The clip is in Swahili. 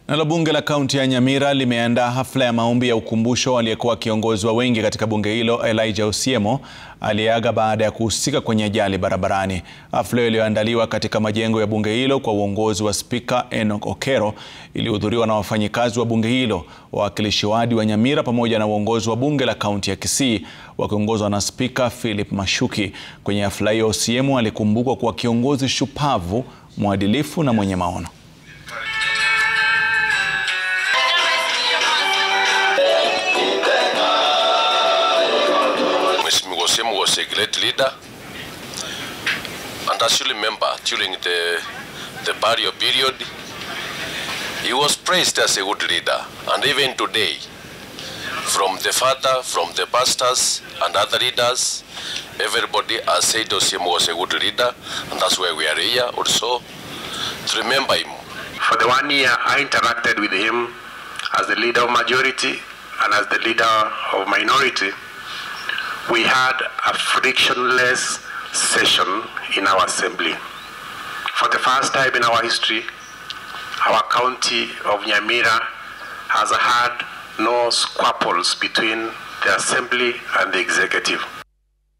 Nalo bunge la kaunti ya Nyamira limeandaa hafla ya maombi ya ukumbusho aliyekuwa kiongozi wa wengi katika bunge hilo Elijah Osiemo aliyeaga baada ya kuhusika kwenye ajali barabarani. Hafla iliyoandaliwa katika majengo ya bunge hilo kwa uongozi wa Spika Enoch Okero ilihudhuriwa na wafanyikazi wa bunge hilo, wawakilishi wadi wa Nyamira pamoja na uongozi wa bunge la kaunti ya Kisii wakiongozwa na Spika Philip Mashuki. Kwenye hafla hiyo, Osiemo alikumbukwa kuwa kiongozi shupavu, mwadilifu na mwenye maono. Mheshimiwa Osiemo was a great leader. And as you remember, during the, the barrier period, he was praised as a good leader. And even today, from the father, from the pastors, and other leaders, everybody has said Osiemo was a good leader. And that's why we are here also to remember him. For the one year, I interacted with him as the leader of majority and as the leader of minority. We had a frictionless session in our assembly. For the first time in our history, our county of Nyamira has had no squabbles between the assembly and the executive.